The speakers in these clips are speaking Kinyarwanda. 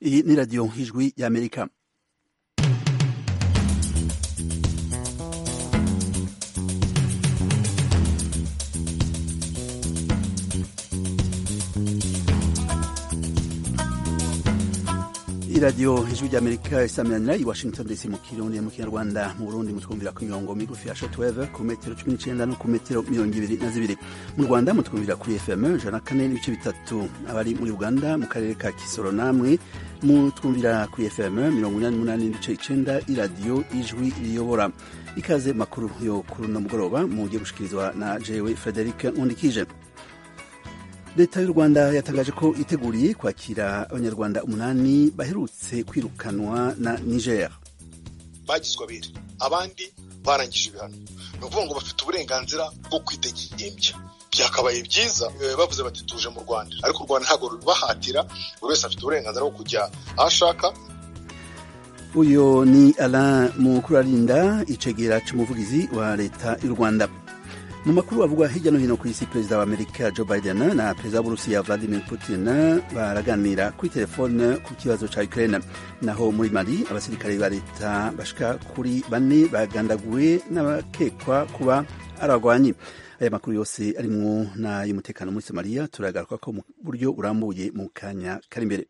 iyi ni radiyo nk'ijwi y'amerika iradiyo ijwi ry'amerika isamiranira i washington dc mu kirundi mu kinyarwanda mu burundi mutwumvira ku mirongo migufi ya shotweve ku metero cumi n'icyenda no ku metero mirongo ibiri na zibiri mu rwanda mutwumvira kuri fm ijana na kane n'ibice bitatu abari muri uganda mu karere ka kisoro namwe mutwumvira kuri fm mirongo inani n'umunani n'ibice icyenda iradiyo ijwi riyobora ikaze makuru yo kuri uno mugoroba mugiye gushikirizwa na jewe frederic nkundikije leta y'u rwanda yatangaje ko iteguriye kwakira abanyarwanda umunani baherutse kwirukanwa na niger bagizwe abere abandi barangije ibihano ni ukuvuga ngo bafite uburenganzira bwo kwitegembya byakabaye byiza bavuze bati tuje mu rwanda ariko u rwanda ntabwo rubahatira buri wese afite uburenganzira bwo kujya aho ashaka uyu ni alain mukurarinda icegera cy'umuvugizi wa leta y'u rwanda mu makuru avugwa hirya no hino ku isi perezida wa amerika joe biden na perezida w'uburusiya vladimir putin baraganira kuri telefone ku kibazo cya ukraine naho muri mali abasirikare ba leta bashika kuri bane bagandaguwe n'abakekwa kuba aragwanyi aya makuru yose arimwo n'ay'umutekano muri somaliya turagaruka ko mu buryo burambuye mu kanya kari imbere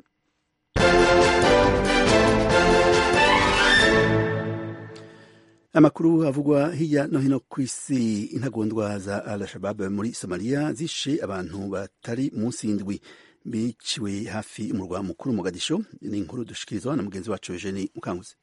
amakuru avugwa hirya no hino ku isi intagondwa za al-shabab muri somaliya zishe abantu batari munsi y'indwi biciwe hafi umurwa mukuru mugadisho ni inkuru dushikirizwa na mugenzi wacu eugene mukanguzi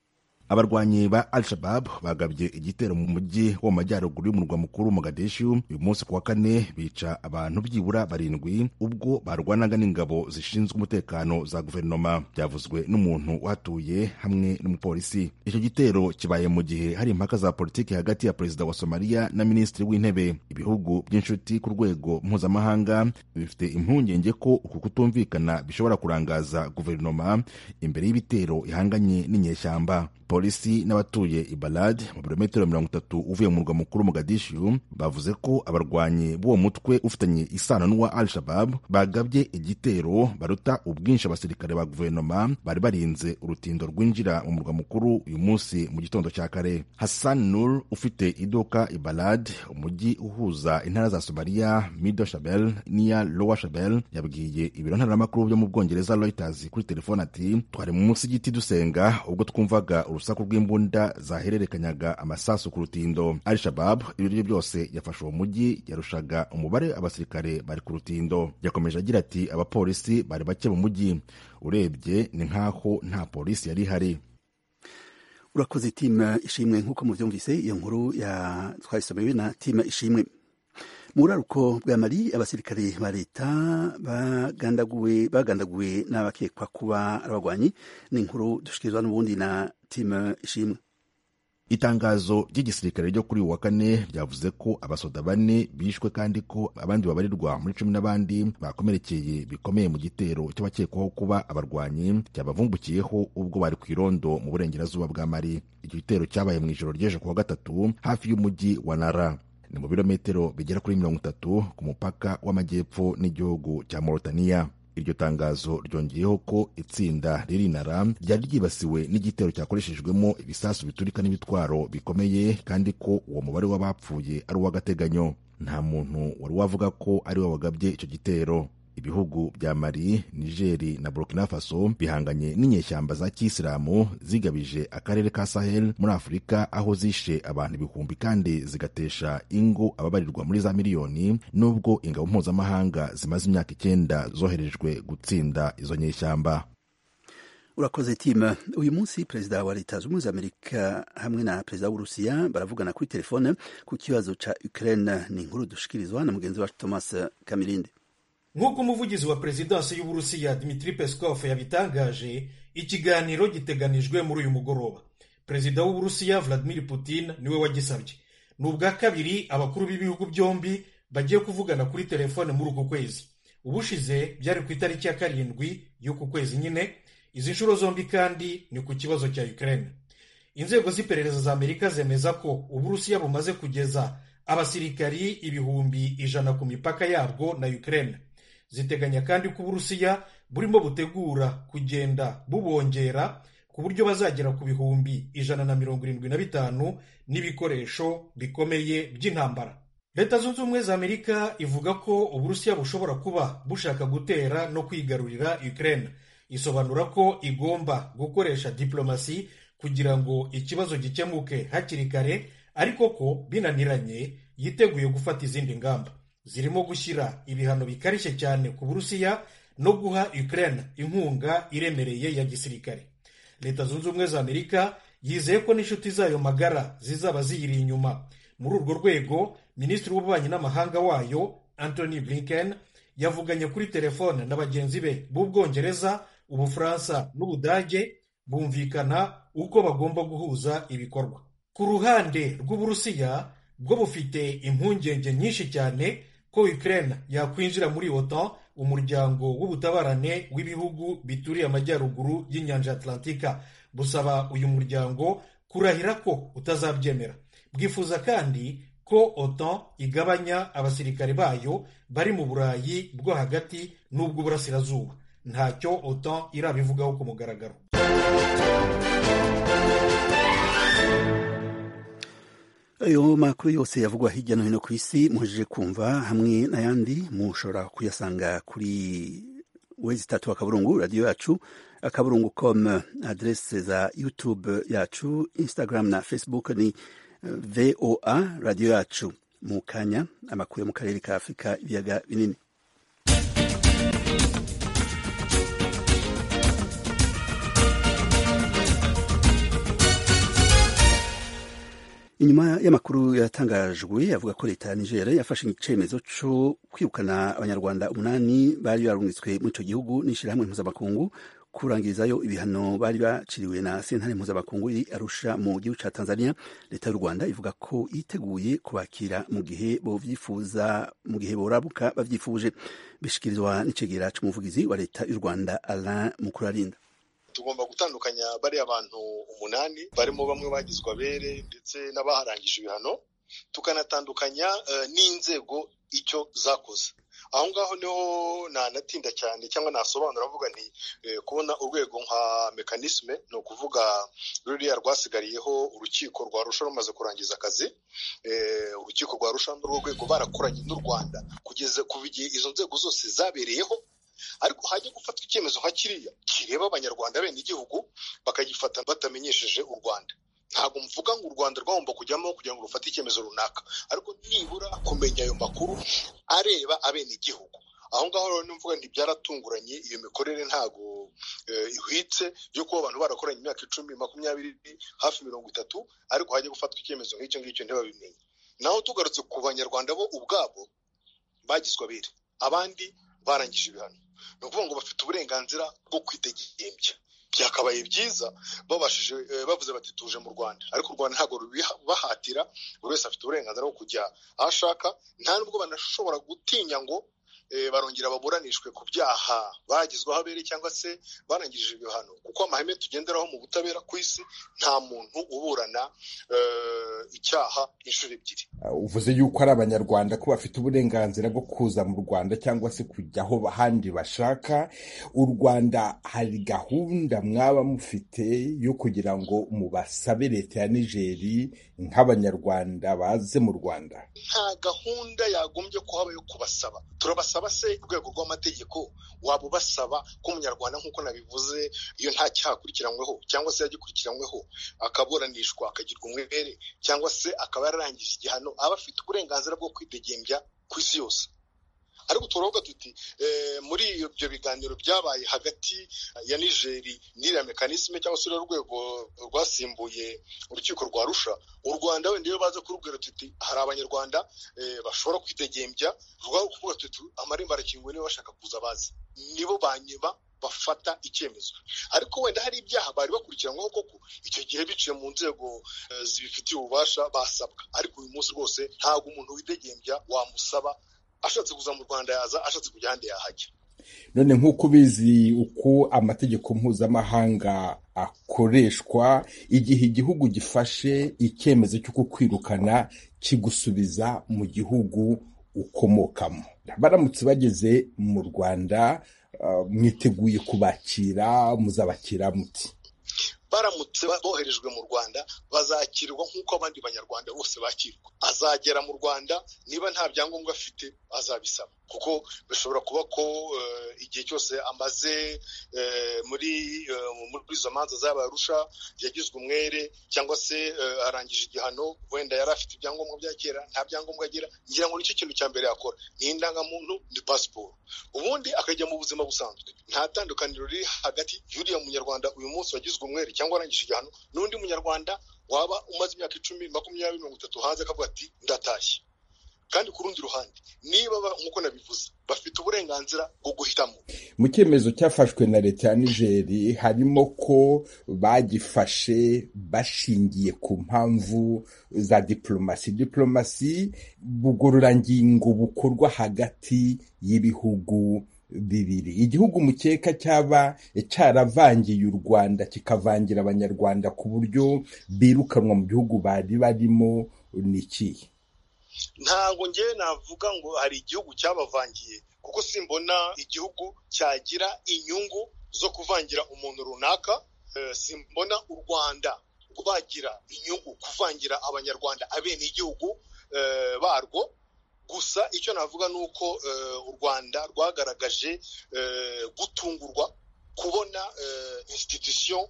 abarwanyi ba al-shabab bagabye igitero mu mujyi wo mu majyaruguru y'umurwa mukuru mogadishu uyu munsi ku wa kane bica abantu byibura barindwi ubwo barwanaga n'ingabo zishinzwe umutekano za guverinoma byavuzwe n'umuntu uhatuye hamwe n'umupolisi icyo gitero kibaye mu gihe hari impaka za politiki hagati ya perezida wa somaliya na minisitiri w'intebe ibihugu by'inshuti ku rwego mpuzamahanga bifite impungenge ko uku kutumvikana bishobora kurangaza guverinoma imbere y'ibitero ihanganye n'inyeshyamba polisi n'abatuye ibalad mu birometero mirongo itatu uvuye mu murwa mukuru mogadishu bavuze ko abarwanyi b'uwo mutwe ufitanye isano n'uwa al shabab bagabye igitero baruta ubwinshi abasirikare ba guverinoma bari barinze urutindo rwinjira mu murwa mukuru uyu munsi mu gitondo cya kare hassan nur ufite iduka ibalad umujyi uhuza intara za somaliya mido shabel n'iya lowa shabel yabwiye ibiro ntaramakuru byo mu bwongereza reuters kuri telefone ati twari munsi y'igiti dusenga ubwo twumvaga urusaku rw'imbunda zahererekanyaga amasasu ku rutindo al shabab ibiryo byose yafashe uwo mujyi yarushaga umubare abasirikare bari ku rutindo yakomeje agira ati abapolisi bari bake mu mujyi urebye ni nk'aho nta polisi yari ihari urakoze timu ishimwe nk'uko mubyumvise iyo nkuru ya twayisomewe na timu ishimwe mu buraruko bwa mari abasirikare ba leta bagandaguwe bagandaguwe n'abakekwa kuba abagwanyi ni inkuru dushikirizwa n'ubundi na timu ishimwe itangazo ry'igisirikare ryo kuri uyu wa kane ryavuze ko abasoda bane bishwe kandi ko abandi babarirwa muri cumi n'abandi bakomerekeye bikomeye mu gitero cy'abakekwaho kuba abarwanyi cyabavumbukiyeho ubwo bari ku irondo mu burengerazuba bwa mari icyo gitero cyabaye mu ijoro ry'ejo ku wa gatatu hafi y'umujyi wa nara ni mu birometero bigera kuri mirongo itatu ku mupaka w'amajyepfo n'igihugu cya Mauritania. Iryo tangazo ryongeyeho ko itsinda riri nara ryari ryibasiwe n'igitero cyakoreshejwemo ibisasu biturika n'ibitwaro bikomeye kandi ko uwo mubare w'abapfuye ari uw'agateganyo nta muntu wari wavuga ko ari we wagabye icyo gitero ibihugu bya mali nigeri na burkina faso bihanganye n'inyeshyamba za kisilamu zigabije akarere ka sahel muri afurika aho zishe abantu ibihumbi kandi zigatesha ingo ababarirwa muri za miliyoni nubwo ingabo mpuzamahanga zimaze imyaka icyenda zoherejwe gutsinda izo nyeshyamba urakoze tima uyu munsi perezida wa leta zunze ubumwe za amerika hamwe na perezida w'uburusiya baravugana kuri telefone ku kibazo cya ukraine ni inkuru dushikirizwa na mugenzi wacu thomas kamirindi nk'uko umuvugizi wa perezidansi y'uburusiya Dmitry Peskov yabitangaje ikiganiro giteganijwe muri uyu mugoroba perezida w'uburusiya Vladimir Putin niwe wagisabye ni ubwa kabiri abakuru b'ibihugu byombi bagiye kuvugana kuri telefone muri uku kwezi ubushize byari ku itariki ya karindwi y'uku kwezi nyine izi nshuro zombi kandi ni ku kibazo cya Ukraine inzego z'iperereza za amerika zemeza ko uburusiya bumaze kugeza abasirikari ibihumbi ijana ku mipaka yabwo na Ukraine ziteganya kandi ko uburusiya burimo butegura kugenda bubongera ku buryo bazagera ku bihumbi ijana na mirongo irindwi na bitanu n'ibikoresho bikomeye by'intambara leta zunze ubumwe za amerika ivuga ko uburusiya bushobora kuba bushaka gutera no kwigarurira ukraine isobanura ko igomba gukoresha diplomasi kugira ngo ikibazo gikemuke hakiri kare ariko ko binaniranye yiteguye gufata izindi ngamba zirimo gushyira ibihano bikarishye cyane ku burusiya no guha ukraine inkunga iremereye ya gisirikare leta zunze ubumwe za amerika yizeye ko n'inshuti zayo magara zizaba ziyiri inyuma muri urwo rwego minisitiri w'ububanyi n'amahanga wayo anthony blinken yavuganye kuri telefone na bagenzi be b'ubwongereza ubufaransa n'ubudage bumvikana uko bagomba guhuza ibikorwa ku ruhande rw'uburusiya bwo bufite impungenge nyinshi cyane ko ukraine yakwinjira muri otan umuryango w'ubutabarane w'ibihugu bituriye amajyaruguru y'inyanja atlantika busaba uyu muryango kurahira ko utazabyemera bwifuza kandi ko otan igabanya abasirikare bayo bari mu burayi bwo hagati n'ubw'uburasirazuba ntacyo otan irabivugaho ku mugaragaro ayo makuru yose yavugwa hirya no hino ku isi muhejeje kumva hamwe n'ayandi mushobora kuyasanga kuri wezi itatu akaburungu radiyo yacu akaburungu komu aderese za yutube yacu instagram na facebook ni voa radiyo yacu mu kanya amakuru yo mu karere ka afurika ibiyaga binini inyuma y'amakuru yatangajwe avuga ko leta ya nigeria yafashe icyemezo cyo kwirukana abanyarwanda umunani bari barungitswe muri icyo gihugu n'ishyirahamwe mpuzamakungu kurangirizayo ibihano bari baciriwe na sentare mpuzamakungu iri arusha mu gihugu cya tanzania leta y'u rwanda ivuga ko yiteguye kubakira mu gihe bovyifuza mu gihe borabuka bavyifuje bishikirizwa n'icegera c'umuvugizi wa leta y'u rwanda alain mukurarinda tugomba gutandukanya bariya bantu umunani barimo bamwe bagizwe abere ndetse n'abaharangije ibihano tukanatandukanya n'inzego icyo zakoze aho ngaho niho ntanatinda cyane cyangwa nasobanura avuga ni kubona urwego nka mekanisme ni ukuvuga ruriya rwasigariyeho urukiko rwa rusha rumaze kurangiza akazi urukiko rwa rusha n'urwo rwego barakoranye n'u rwanda kugeza kuva igihe izo nzego zose zabereyeho ariko hajya gufatwa icyemezo nka kiriya kireba abanyarwanda bene igihugu bakagifata batamenyesheje u rwanda ntabwo mvuga ngo u rwanda rwagomba kujyamo kugira ngo rufate icyemezo runaka ariko nibura kumenya ayo makuru areba abenegihugu aho ngaho rero nimvuga nti byaratunguranye iyo mikorere ntabwo ihwitse yo kuba abantu barakoranye imyaka icumi makumyabiri hafi mirongo itatu ariko hajya gufatwa icyemezo nk'icyo ngicyo ntibabimenye naho tugarutse ku banyarwanda bo ubwabo bagizwe abere abandi barangije ibihano ni ukuvuga ngo bafite uburenganzira bwo kwitegembya byakabaye byiza babashije bavuze bati tuje mu rwanda ariko u rwanda ntabwo rubibahatira buri wese afite uburenganzira bwo kujya aho ashaka nta nubwo banashobora gutinya ngo barongera baburanishwe ku byaha bagizweho abere cyangwa se barangije ibihano kuko amahame tugenderaho mu butabera ku isi nta muntu uburana icyaha inshuro ebyiri uvuze yuko ari abanyarwanda ko bafite uburenganzira bwo kuza mu rwanda cyangwa se kujya aho ahandi bashaka u rwanda hari gahunda mwaba mufite yo kugira ngo mubasabe leta ya nigeri nk'abanyarwanda baze mu rwanda nta gahunda yagombye kuhaba yo kubasaba turabasaba basaba se urwego rw'amategeko waba ubasaba ko umunyarwanda nk'uko nabivuze iyo nta cyaha akurikiranyweho cyangwa se yagikurikiranyweho akaburanishwa akagirwa umwere cyangwa se akaba yararangije igihano aba afite uburenganzira bwo kwidegembya ku isi yose ariko turavuga tuti muri ibyo biganiro byabaye hagati ya nigeri n'iriya mekanisme cyangwa se urwego rwasimbuye urukiko rwa rusha u rwanda wenda iyo baza kurubwira tuti hari abanyarwanda bashobora kwitegembya rwaba kuvuga tuti amarembo arakinguye niba bashaka kuza bazi nibo banyuma bafata icyemezo ariko wenda hari ibyaha bari bakurikiranyweho koko icyo gihe biciye mu nzego zibifitiye ububasha basabwa ariko uyu munsi rwose ntabwo umuntu widegembya wamusaba ashatse kuza mu rwanda yaza ashatse kujya ahandi yahajya none nk'uko ubizi uko amategeko mpuzamahanga akoreshwa igihe igihugu gifashe icyemezo cyo kukwirukana kigusubiza mu gihugu ukomokamo baramutse bageze mu rwanda mwiteguye kubakira muzabakira muti baramutse boherejwe mu rwanda bazakirwa nk'uko abandi banyarwanda bose bakirwa azagera mu rwanda niba nta byangombwa afite azabisaba kuko bishobora kuba ko igihe cyose amaze muri izo manza z'abarusha yagizwe umwere cyangwa se arangije igihano wenda yari afite ibyangombwa bya kera nta byangombwa agira ngira ngo nicyo kintu cya mbere yakora ni indangamuntu ni pasiporo ubundi akajya mu buzima busanzwe nta tandukaniro riri hagati y'uriya munyarwanda uyu munsi wagizwe umwere cyangwa arangije igihano n'undi munyarwanda waba umaze imyaka icumi makumyabiri mirongo itatu hanze akavuga ati ndatashye kandi ku rundi ruhande niba nk'uko nabivuze bafite uburenganzira bwo guhitamo mu cyemezo cyafashwe na leta ya nigeri harimo ko bagifashe bashingiye ku mpamvu za diporomasi diporomasi bugororangingo bukorwa hagati y'ibihugu bibiri igihugu mukeka cyaba cyaravangiye u rwanda kikavangira abanyarwanda ku buryo birukanwa mu gihugu bari barimo ni ikihe ntabwo ngewe navuga ngo hari igihugu cyabavangiye kuko simbona igihugu cyagira inyungu zo kuvangira umuntu runaka simbona u rwanda rwagira inyungu kuvangira abanyarwanda abene igihugu barwo gusa icyo navuga ni uko u rwanda rwagaragaje gutungurwa kubona institution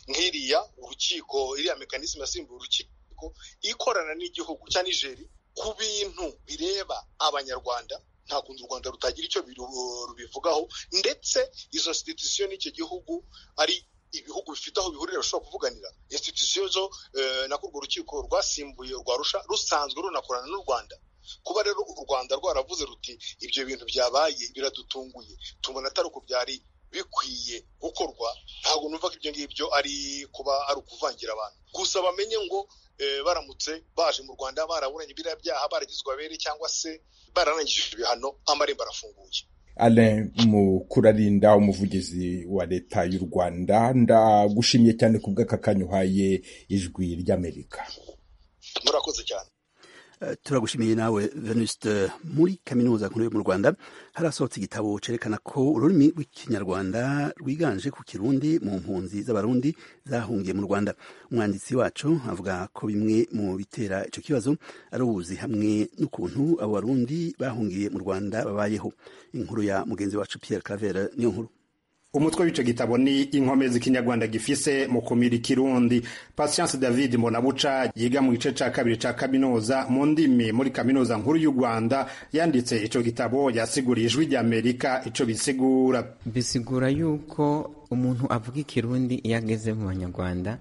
nk'iriya urukiko iriya mekanisme yasimbuye urukiko ikorana n'igihugu cya nigeri ku bintu bireba abanyarwanda nta kundi u rwanda rutagira icyo rubivugaho ndetse izo sititisiyo n'icyo gihugu ari ibihugu bifite aho bihurira bishobora kuvuganira insititisiyo zo nako urwo rukiko rwasimbuye rwarusha rusanzwe runakorana n'u rwanda kuba rero u rwanda rwaravuze ruti ibyo bintu byabaye biradutunguye tubona atari uko byari bikwiye gukorwa ntabwo numva ko ibyo ngibyo ari kuba ari ukuvangira abantu gusa bamenye ngo baramutse baje mu rwanda baraburanye biriya byaha baragizwe abere cyangwa se bararangije ibihano amarembo arafunguye Alain Mukurarinda umuvugizi wa leta y'u rwanda ndagushimiye cyane ku bw'aka kanya uhaye ijwi ry'amerika murakoze cyane turagushimiye nawe venuste muri kaminuza nkuru yo mu rwanda harasohotse igitabo cerekana ko ururimi rw'ikinyarwanda rwiganje ku kirundi mu mpunzi z'abarundi zahungiye mu rwanda umwanditsi wacu avuga ko bimwe mu bitera ico kibazo ari ubuzi hamwe n'ukuntu abo barundi bahungiye mu rwanda babayeho inkuru ya mugenzi wacu pierre cravere niyo nkuru umutwe w'ico gitabo ni inkomezi ikinyarwanda gifise mu kumira ikirundi patience david mbonabuca yiga mu gice ca kabiri ca kaminuza mu ndimi muri kaminuza nkuru y'u rwanda yanditse ico gitabo yasiguriye ijwi ry'amerika ico bisigura bisigura yuko umuntu avuga ikirundi iyo ageze mu banyarwanda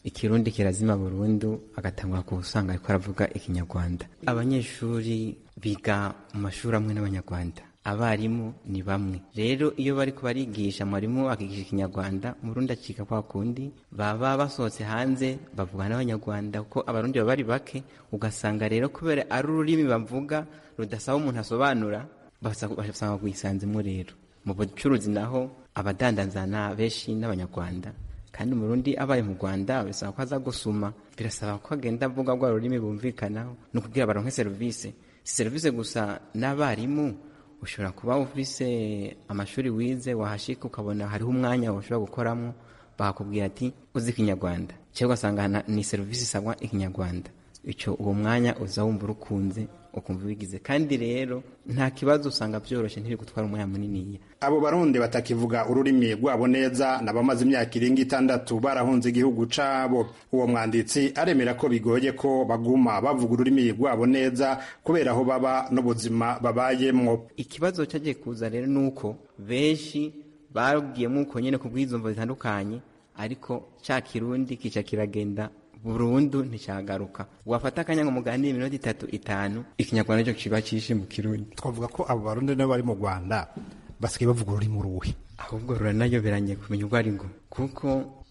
ikirundi kirazima burundu agatangura ku usanga ariko aravuga ikinyarwanda abanyeshuri biga mu mashuri amwe n'abanyarwanda abarimu ni bamwe rero iyo bari kubarigisha mwarimu akigisha ikinyarwanda umurundi acika kwa kundi baba basohotse hanze bavuga n'abanyarwanda kuko abarundi baba bari bake ugasanga rero kubera ari ururimi bavuga rudasaba umuntu asobanura basanga rwisanzemo rero mu bucuruzi naho abadandanzana benshi n'abanyarwanda kandi umurundi abaye mu rwanda bisaba ko aza gusoma birasaba ko agenda avuga rwa rurimi bumvikanaho ni ukugira baronke serivisi si serivisi gusa n'abarimu ushobora kuba ufise amashuri wize wahashika ukabona hariho umwanya ushobora gukoramo bakakubwira ati uzi ikinyarwanda cyangwa ugasanga ni serivisi isabwa ikinyarwanda icyo uwo mwanya uza wumva urukunze ukumva ubigize kandi rero nta kibazo usanga byoroshye ntiri gutwara umwanya muniniya abo barundi batakivuga ururimi rwabo neza n'abamaze imyaka irenga itandatu barahunze igihugu cabo uwo mwanditsi aremera ko bigoye ko baguma bavuga ururimi rwabo neza kubera aho baba n'ubuzima babayemwo ikibazo cyagiye kuza rero ni uko benshi babwiyemo uko nyine ku bw'izumvo zitandukanye ariko cya kirundi kica kiragenda burundu nticyagaruka wafata akanya ngo muganire iminota itatu itanu ikinyarwanda cyo kiba cyishe mu kirundi twavuga ko abo barundi nabo bari mu rwanda basigaye bavuga ururimi ruhe ahubwo ruranayoberanye kumenya urwo ari rwo kuko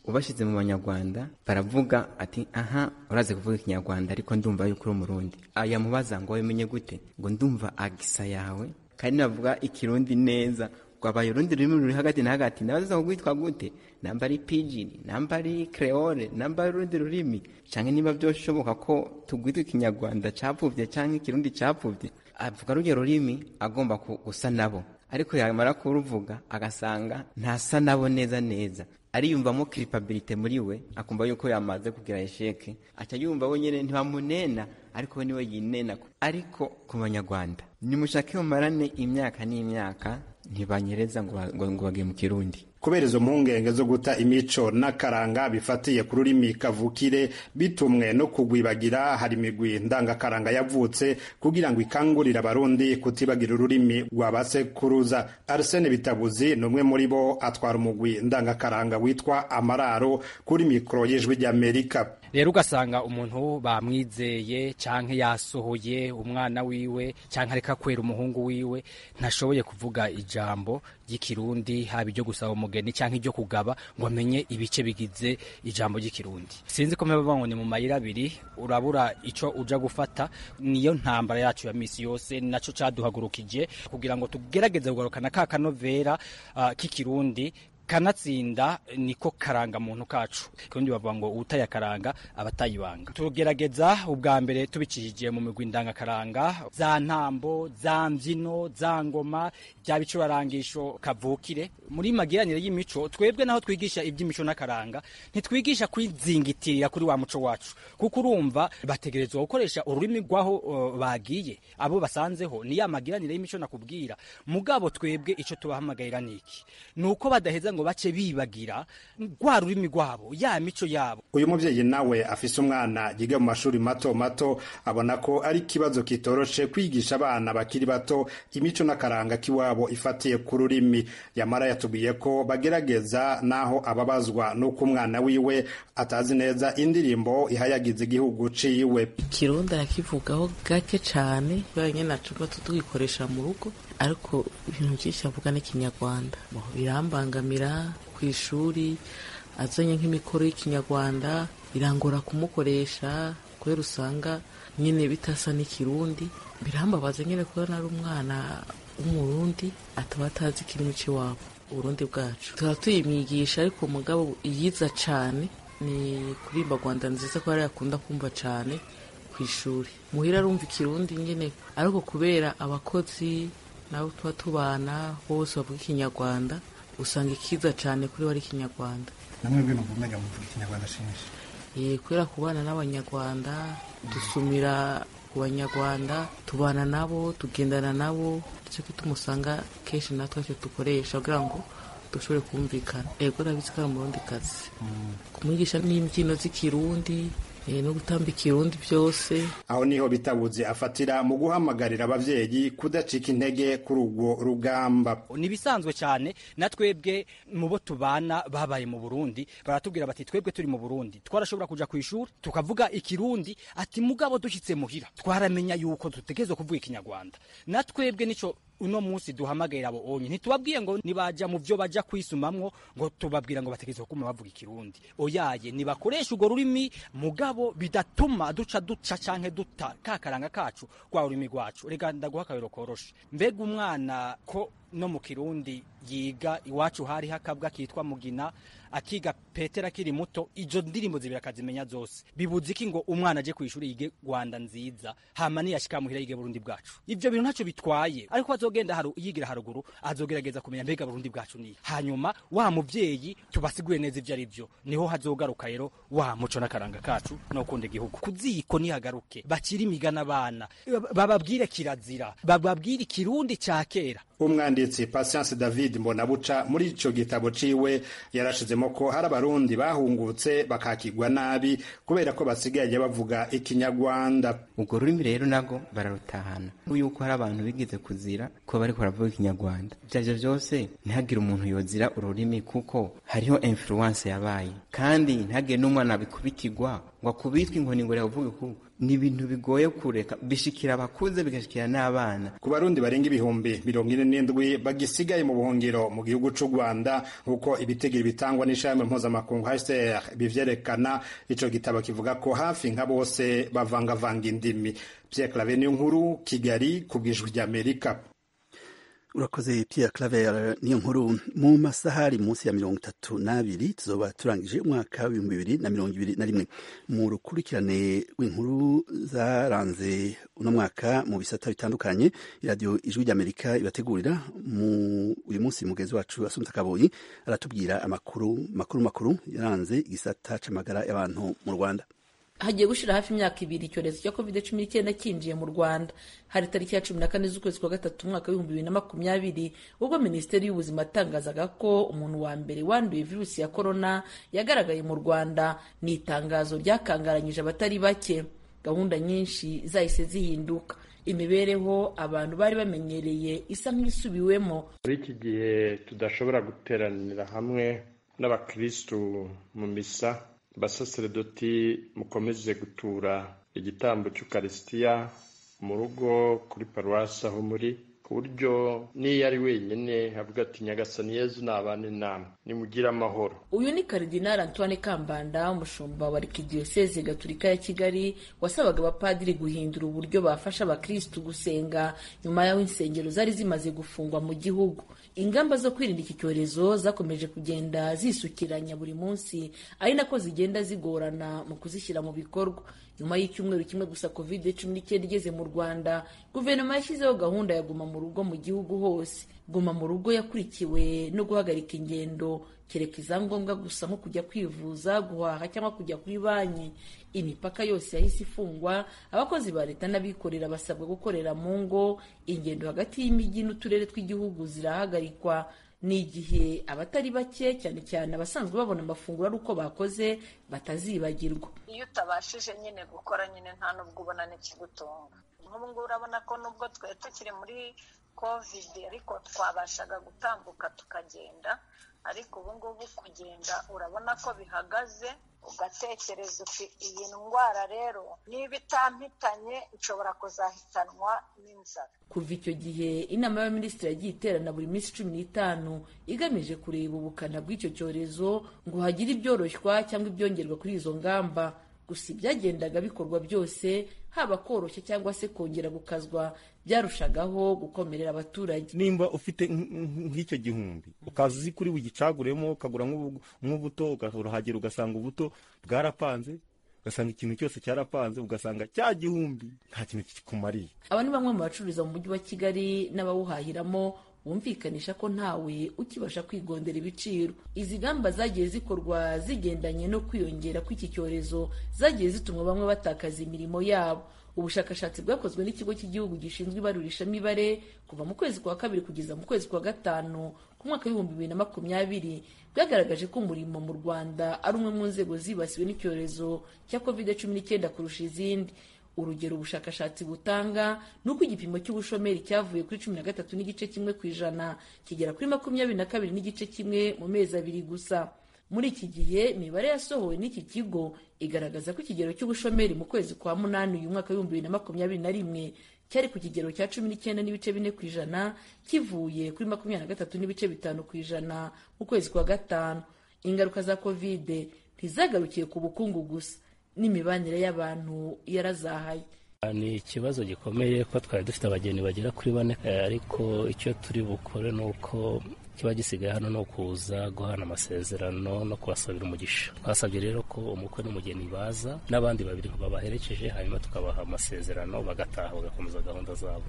ubashyize mu banyarwanda baravuga ati aha uraze kuvuga ikinyarwanda ariko ndumva yuko uri umurundi aya mubaza ngo umenye gute ngo ndumva agisa yawe kandi navuga ikirundi neza rwabaye urundi rurimi ruri hagati na hagati nabaza kugwitwa gute namba ari pijini namba ari creole namba ari urundi rurimi canke niba vyoshoboka ko tugwitwa ikinyarwanda capfuvye canke ikirundi capfuvye avuga ruryo rurimi agomba gusa nabo ariko yamara kuruvuga agasanga ntasa nabo neza neza ariyumvamo kiripabilite muri we akumva yuko yamaze kugira esheke aca yumva wenyine ntibamunena ariko we niwe yinenako ariko ku banyarwanda nimushake mumarane imyaka n'imyaka ntibanyereza ngo ba- ngo- ngo bage mu kirundi kubera izo mpungenge zo guta imico n'akaranga bifatiye ku rurimi kavukire bitumwe no kugwibagira hari imigwi ndangakaranga yavutse kugira ngo ikangurire abarundi kutibagira ururimi rwa ba sekuruza arsene bitabuzi ni umwe muri bo atwara umugwi ndangakaranga witwa amararo kuri mikoro y'ijwi ry'amerika rero ugasanga umuntu bamwizeye canke yasohoye umwana wiwe canke areka kwera umuhungu wiwe ntashoboye kuvuga ijambo ry'ikirundi haba iryo gusaba umugeni canke iryo kugaba ngo amenye ibice bigize ijambo ry'ikirundi sinzi ko mpeba ngo ni mu mayira abiri urabura ico uja gufata niyo ntambara yacu ya misi yose naco caduhagurukije kugira ngo tugerageze kugarukana ka kanovera ah, k'ikirundi kanatsinda niko karanga muntu kacu kandi bavuga ngo utaye akaranga abatayibanga tugerageza ubwa mbere tubicishije mu migwi ndangakaranga za ntambo za mbyino za ngoma bya bicurangisho kavukire muri magiranire y'imico twebwe naho twigisha iby'imico n'akaranga ntitwigisha kwizingitirira kuri wa muco wacu kuko urumva bategerezwa gukoresha ururimi rw'aho uh, bagiye abo basanzeho ni ya magiranire y'imico nakubwira mugabo twebwe ico tubahamagarira niki nuko badaheza ngo bace bibagira rwa rurimi rwabo ya mico yabo uyu mubyeyi nawe afise umwana yiga mu mashuri mato mato abona ko ari ikibazo kitoroshe kwigisha abana bakiri bato imico n'akaranga k'iwabo ifatiye ku rurimi yamara yatubwiye ko bagerageza n'aho ababazwa n'uko umwana wiwe atazi neza indirimbo ihayagiza igihugu ciwe ikirundi arakivugaho gake cyane banyine nacuba tutugikoresha mu rugo ariko ibintu byinshi avuga n'ikinyarwanda Bo, birambangamira ku ishuri azanye nk'imikoro y'ikinyarwanda birangora kumukoresha kubera usanga nyine bitasa n'ikirundi birambabaza nyine kubona ari umwana w'umurundi ataba atazi ikirimi cy'iwabo uburundi bwacu tuba tuyimwigisha ariko mugabo yiza cyane ni kuririmba rwanda nziza ko ariyo akunda kumva cyane ku ishuri muhira arumva ikirundi nyine ariko kubera abakozi nabo tuba tubana bose bavuga ikinyarwanda usanga ikiza cyane kuri we ari ikinyarwanda namwe mvuga ikinyarwanda sheshi Eh, kubera kubana n'abanyarwanda dusumira ku banyarwanda tubana nabo tugendana nabo nicyo gituma usanga kenshi natwe icyo dukoresha kugira ngo dushobore kumvikana yego urabizi ko ari umurundi kazi kumwigisha n'imbyino z'ikirundi eh, no gutamba ikirundi byose aho niho bitabuze afatira mu guhamagarira abavyeyi kudacika intege kuri urwo rugamba nibisanzwe cyane na twebwe mu bo tubana babaye mu Burundi baratubwira bati twebwe turi mu Burundi twarashobora kuja ku ishuri tukavuga ikirundi ati mugabo dushyitse muhira twaramenya yuko dutegerezwa kuvuga ikinyarwanda na twebwe nico uno munsi duhamagarira abo onye ntitubabwiye ngo nibaja mu byo baja kwisumamwo ngo tubabwira ngo bategerezwa kuma bavuga ikirundi oyaye nibakoresha urwo rurimi mugabo bidatuma duca duca canke duta kakaranga kacu kwa ururimi rwacu reka ndaguha akabero koroshe mbega umwana ko no mu kirundi yiga iwacu hari hakabwa kitwa mugina akiga petera akiri muto izo ndirimbo zibiri akazimenya zose bibuze iki ngo umwana aje ku ishuri yige rwanda nziza hama niyashika muhira yige burundi bwacu ivyo bintu ntacyo bitwaye ariko azogenda haru, yigira haruguru azogerageza kumenya mbega burundi bwacu ni hanyuma wa muvyeyi tubasigure neza ivyo ari vyo niho hazogaruka rero wa muco n'akaranga kacu no kunda igihugu kuziko nihagaruke bakiri imigana abana bababwire kirazira bababwire ikirundi ca kera umwanditsi patience david mbonabuca muri ico gitabo ciwe yarashizemo ko hari abarundi bahungutse bakakigwa nabi kubera ko basigaye bavuga ikinyarwanda ubwo rurimi rero nabwo bararutahana Nk'ubu yuko hari abantu bigize kuzira ko bariko baravuga ikinyarwanda ibyo arivyo byose ntihagire umuntu yozira ururimi kuko hariho influence yabaye kandi ntihagire n'umwana bikubitirwa ngo akubitwe inkoni ngo yavuge ko ni ibintu bigoye kureka bishikira abakuze bigashikira n'abana ku barundi barenga ibihumbi mirongo ine n'indwi bagisigaye mu buhungiro mu gihugu c'u rwanda nk'uko ibitegiro bitangwa n'ishami mpuzamakungu hcr bivyerekana ico gitabo kivuga ko hafi nka bose bavangavanga indimi pierre clave niyo nkuru kigali ku bw'ijwi ry'amerika urakoze Pierre Claver niyo nkuru mu masaha ari munsi ya mirongo itatu n'abiri tuzoba turangije umwaka w'ibihumbi bibiri na mirongo ibiri na rimwe mu rukurikirane rw'inkuru zaranze uno mwaka mu bisata bitandukanye radiyo ijwi ry'amerika ibategurira mu uyu munsi mugenzi wacu asunika kabonyi aratubwira amakuru makuru makuru yaranze igisata c'amagara y'abantu mu rwanda hagiye gushira hafi imyaka ibiri icyorezo cya covid cumi n'icyenda cyinjiye mu rwanda hari tariki ya cumi na kane z'ukwezi kwa gatatu umwaka w'ibihumbi bibiri na makumyabiri ubwo minisiteri y'ubuzima yatangazaga ko umuntu wa mbere wanduye virusi ya korona yagaragaye mu rwanda ni itangazo ryakangaranyije abatari bake gahunda nyinshi zahise zihinduka imibereho abantu bari bamenyereye isa nk'isubiwemo muri iki gihe tudashobora guteranira hamwe n'abakirisitu mu misa basaseredoti mukomeze gutura igitambo cy'ukarisitiya mu rugo kuri paruwasi aho muri ku buryo n'iyo ari wenyine avuga ati nyagasani yezu nabane namwe nimugire amahoro uyu ni karidinari antoine kambanda umushumba wa arikidiyoseze gaturika ya kigali wasabaga abapadiri guhindura uburyo bafasha abakirisitu gusenga nyuma y'aho insengero zari zimaze gufungwa mu gihugu ingamba zo kwirinda iki cyorezo zakomeje kugenda zisukiranya buri munsi ari nako zigenda zigorana mu kuzishyira mu bikorwa nyuma y'icyumweru kimwe gusa covid cumi n'icyenda igeze mu rwanda guverinoma yashyizeho gahunda ya guma mu rugo mu gihugu hose guma mu rugo yakurikiwe no guhagarika ingendo kereka izangombwa gusa nko kujya kwivuza guhaha cyangwa kujya kuri banki imipaka yose yahise ifungwa abakozi ba leta n'abikorera basabwa gukorera mu ngo ingendo hagati y'imijyi n'uturere tw'igihugu zirahagarikwa ni igihe abatari bake cyane cyane abasanzwe babona amafunguro ari uko bakoze batazibagirwa iyo utabashije nyine gukora nyine nta nubwo ubona n'ikigutunga nk'ubu ngubu urabona ko nubwo twari tukiri muri kovide ariko twabashaga gutambuka tukagenda ariko ubu ngubu kugenda urabona ko bihagaze ugatekereza uti iyi ndwara rero niba itampitanye nshobora kuzahitanwa n'inzara kuva icyo gihe inama y'abaminisitiri yagiye iterana buri minsi cumi n'itanu igamije kureba ubukana bw'icyo cyorezo ngo hagire ibyoroshywa cyangwa ibyongerwa kuri izo ngamba gusa ibyagendaga bikorwa byose haba koroshya cyangwa se kongera gukazwa byarushagaho gukomerera abaturage nimba ufite nk'icyo gihumbi ukaza uzi kuri bugicaguremo ukagura nk'ubuto urahagera ugasanga ubuto bwarapanze ugasanga ikintu cyose cyarapanze ugasanga cya gihumbi nta kintu kikumariye aba ni bamwe mu bacururiza mu mujyi wa kigali n'abawuhahiramo wumvikanisha ko ntawe ukibasha kwigondera ibiciro izi ngamba zagiye zikorwa zigendanye no kwiyongera kw'iki cyorezo zagiye zituma bamwe batakaza imirimo yabo ubushakashatsi bwakozwe n'ikigo cy'igihugu gishinzwe ibarurishamibare kuva mu kwezi kwa kabiri kugeza mu kwezi kwa gatanu ku mwaka w'ibihumbi bibiri na makumyabiri bwagaragaje ko umurimo mu rwanda ari umwe mu nzego zibasiwe n'icyorezo cya kovide cumi n'icyenda kurusha izindi urugero ubushakashatsi butanga ni uko igipimo cy'ubushomeri cyavuye kuri cumi na gatatu n'igice kimwe ku ijana kigera kuri makumyabiri na kabiri n'igice kimwe mu mezi abiri gusa muri iki gihe imibare yasohowe n'iki kigo igaragaza ko ikigero cy'ubushomeri mu kwezi kwa munani uyu mwaka w'ibihumbi bibiri na makumyabiri na rimwe cyari ku kigero cya cumi n'icyenda n'ibice bine ku ijana kivuye kuri makumyabiri na gatatu n'ibice bitanu ku ijana mu kwezi kwa gatanu ingaruka za kovide ntizagarukiye ku bukungu gusa n'imibanire y'abantu yarazahaye ni ikibazo gikomeye ko twari dufite abageni bagera kuri bane ariko icyo turi bukore ni uko kiba gisigaye hano ni ukuza guhana amasezerano no kubasabira umugisha twasabye rero ko umukwe n'umugeni baza n'abandi babiri babaherekeje hanyuma tukabaha amasezerano bagataha bagakomeza gahunda zabo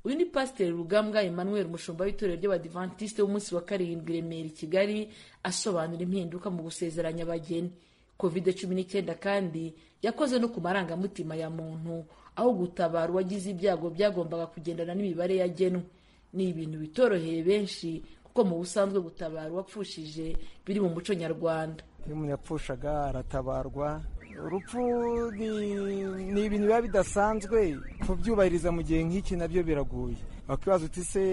uyu ni pasiteri rugambwa emmanuel mushumba w'itorero ry'abadivantisite w'umunsi wa karindwi remera i kigali asobanura impinduka mu gusezeranya abageni covid cumi n'icyenda kandi yakoze no ku marangamutima ya muntu aho gutabara uwagize ibyago byagombaga kugendana n'imibare yagenwe ni ibintu bitoroheye benshi kuko mu busanzwe gutabara uwapfushije biri mu muco nyarwanda iyo umuntu yapfushaga aratabarwa urupfu ni ibintu biba bidasanzwe kubyubahiriza mu gihe nk'iki nabyo biragoye wakwibaza uti se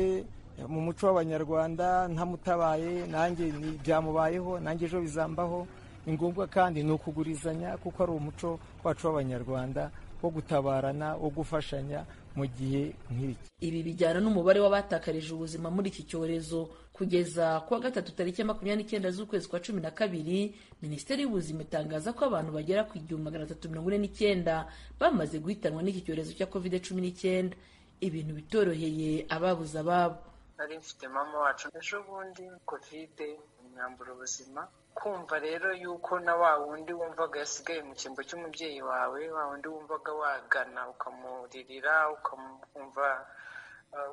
mu muco w'abanyarwanda ntamutabaye nanjye byamubayeho nanjye ejo bizambaho ni ngombwa kandi ni ukugurizanya kuko ari umuco wacu w'abanyarwanda wo gutabarana wo gufashanya mu gihe nk'iki ibi bijyana n'umubare w'abatakarije ubuzima muri iki cyorezo kugeza kuwa gatatu tariki ya makumyabiri n'icyenda z'ukwezi kwa cumi na kabiri minisiteri y'ubuzima itangaza ko abantu bagera ku igihumbi magana atatu mirongo ine n'icyenda bamaze guhitanwa n'iki cyorezo cya kovide cumi n'icyenda ibintu bitoroheye ababuze ababo nari mfite mama wacu ejo bundi kovide imyambura ubuzima kumva rero yuko na wa wundi wumvaga yasigaye mu cyimbo cy'umubyeyi wawe wa wundi wumvaga wagana ukamuririra ukamwumva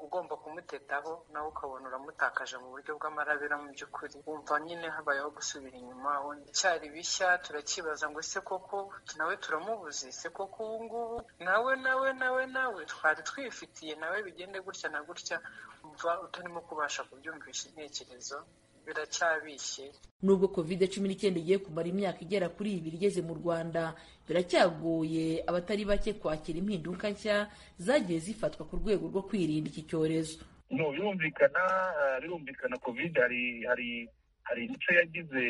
ugomba kumutetaho nawe ukabona uramutakaje mu buryo bw'amarabira mu by'ukuri wumva nyine habayeho gusubira inyuma icyari bishya turakibaza ngo ese koko nawe turamubuze ese koko ubu ngubu nawe nawe nawe nawe twari twifitiye nawe bigende gutya na gutya umva utarimo kubasha kubyumvisha intekerezo biracyabishye nubwo covid cumi n'icyenda igiye kumara imyaka igera kuri ibiri igeze mu rwanda biracyagoye abatari bake kwakira impinduka nshya zagiye zifatwa ku rwego rwo kwirinda iki cyorezo no birumvikana birumvikana covid hari hari hari imico yagize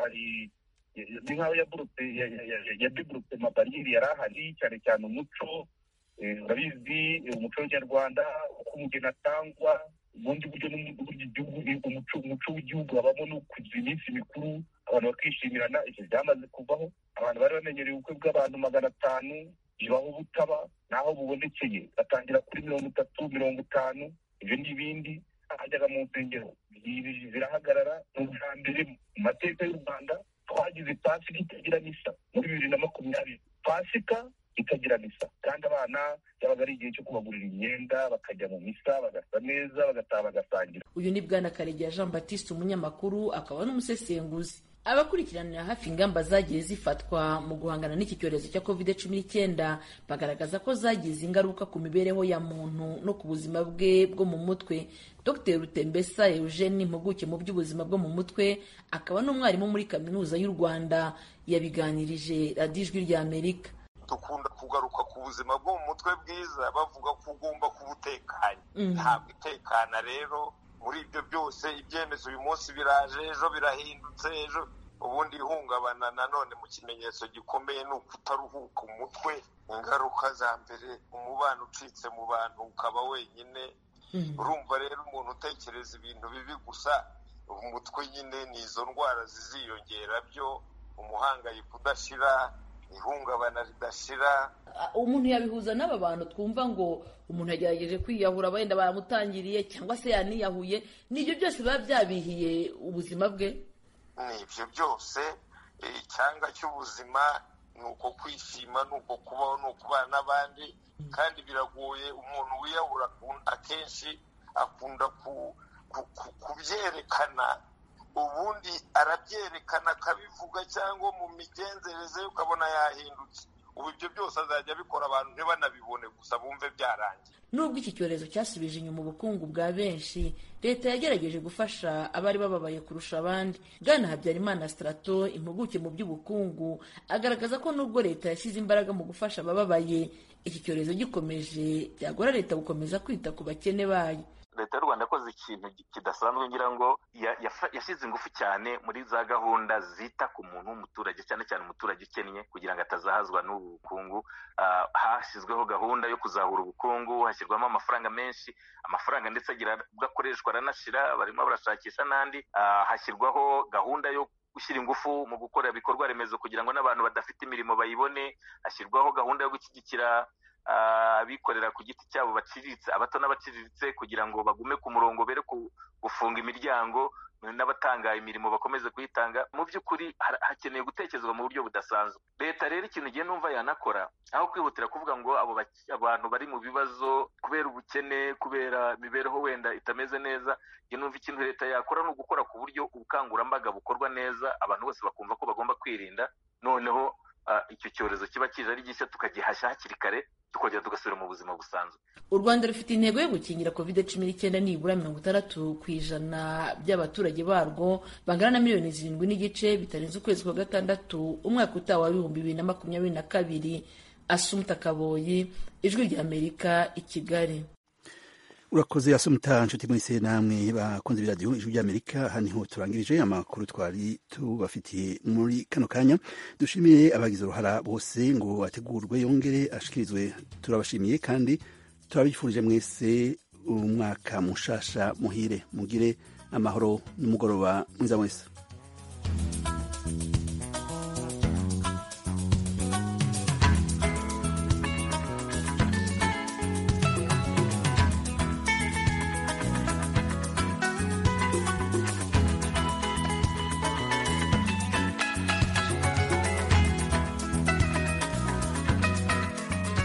hari ni nk'aho yaburutse yadeburutse amabariyeri yari ahari cyane cyane umuco urabizi umuco nyarwanda uko umugeni atangwa ubundi buryo n'uburyo igihugu umuco w'igihugu habamo no kugira iminsi mikuru abantu bakishimirana ibyo byamaze kuvaho abantu bari bamenyereye ubukwe bw'abantu magana atanu bibaho butaba naho bubonekeye batangira kuri mirongo itatu mirongo itanu ibyo n'ibindi ahajyaga mu nsengero zirahagarara ni ubwa mbere mu mateka y'u rwanda twagize pasika itagira misa muri bibiri na makumyabiri pasika itagira misa kandi abana byabaga ari igihe cyo kubagurira imyenda bakajya mu misa bagasa neza bagataha bagasangira uyu ni bwana karegeya jean batiste umunyamakuru akaba n'umusesenguzi abakurikiranira hafi ingamba zagiye zifatwa mu guhangana n'iki cyorezo cya covid cumi n'icyenda bagaragaza ko zagize ingaruka ku mibereho ya muntu no ku buzima bwe bwo mu mutwe dr rutembesa eugene impuguke mu by'ubuzima bwo mu mutwe akaba n'umwarimu muri kaminuza y'u rwanda yabiganirije radiyo ijwi ry'amerika dukunda kugaruka ku buzima bwo mu mutwe bwiza bavuga ko ugomba kuba utekanye ntabwo utekana rero muri ibyo byose ibyemezo uyu munsi biraje ejo birahindutse ejo ubundi ihungabana nanone mu kimenyetso gikomeye ni ukutaruhuka umutwe ingaruka za mbere umubano ucitse mu bantu ukaba wenyine urumva rero umuntu utekereza ibintu bibi gusa umutwe nyine ni izo ndwara ziziyongera byo umuhangayiko udashira ihungabana ridashira umuntu yabihuza n'aba bantu twumva ngo umuntu yagerageje kwiyahura wenda baramutangiriye cyangwa se yaniyahuye nibyo byose biba byabihiye ubuzima bwe ni ibyo byose icyanga cy'ubuzima ni uko kwishima ni uko kubaho ni ukubana n'abandi kandi biragoye umuntu wiyahura akenshi akunda kubyerekana ubundi arabyerekana akabivuga cyangwa mu migenzereze ye ukabona yahindutse ubu ibyo byose azajya abikora abantu ntibanabibone gusa bumve byarangiye nubwo iki cyorezo cyasubije inyuma ubukungu bwa benshi leta yagerageje gufasha abari bababaye kurusha abandi bwana habyarimana sitarato impuguke mu by'ubukungu agaragaza ko nubwo leta yashyize imbaraga mu gufasha abababaye iki cyorezo gikomeje byagora leta gukomeza kwita ku bakene bayo leta y'u rwanda yakoze ikintu kidasanzwe ngira ngo yashyize ingufu cyane muri za gahunda zita ku muntu w'umuturage cyane cyane umuturage ukennye kugira ngo atazahazwa n'ubu bukungu hashyizweho gahunda yo kuzahura ubukungu hashyirwamo amafaranga menshi amafaranga ndetse agakoreshwa aranashira barimo barashakisha n'andi hashyirwaho gahunda yo gushyira ingufu mu gukora ibikorwa remezo kugira ngo n'abantu badafite imirimo bayibone hashyirwaho gahunda yo gushyigikira abikorera ku giti cyabo baciriritse abato n'abaciriritse kugira ngo bagume ku murongo bere gufunga imiryango n'abatanga imirimo bakomeze kuyitanga mu by'ukuri hakeneye gutekerezwa mu buryo budasanzwe leta rero ikintu igihe numva yanakora aho kwihutira kuvuga ngo abo abantu bari mu bibazo kubera ubukene kubera imibereho wenda itameze neza numva ikintu leta yakora ni ugukora ku buryo ubukangurambaga bukorwa neza abantu bose bakumva ko bagomba kwirinda noneho icyo cyorezo kiba kije ari gishya tukagihashya hakiri kare tukongera tugasubira mu buzima busanzwe u rwanda rufite intego yo gukingira covid cumi n'icyenda nibura mirongo itandatu ku ijana by'abaturage barwo bangana na miliyoni zirindwi n'igice bitarenze ukwezi kwa gatandatu umwaka utaha wa bihumbi bibiri na makumyabiri na kabiri asumuta kaboyi ijwi ry'amerika i kigali urakoze asumuta nshuti mwese namwe bakunze biradiyo ijwi ry'amerika aha niho turangirije amakuru twari tubafitiye muri kano kanya dushimiye abagize uruhara bose ngo ategurwe yongere ashikirizwe turabashimiye kandi turabifurije mwese umwaka mushasha muhire mugire amahoro n'umugoroba mwiza mwese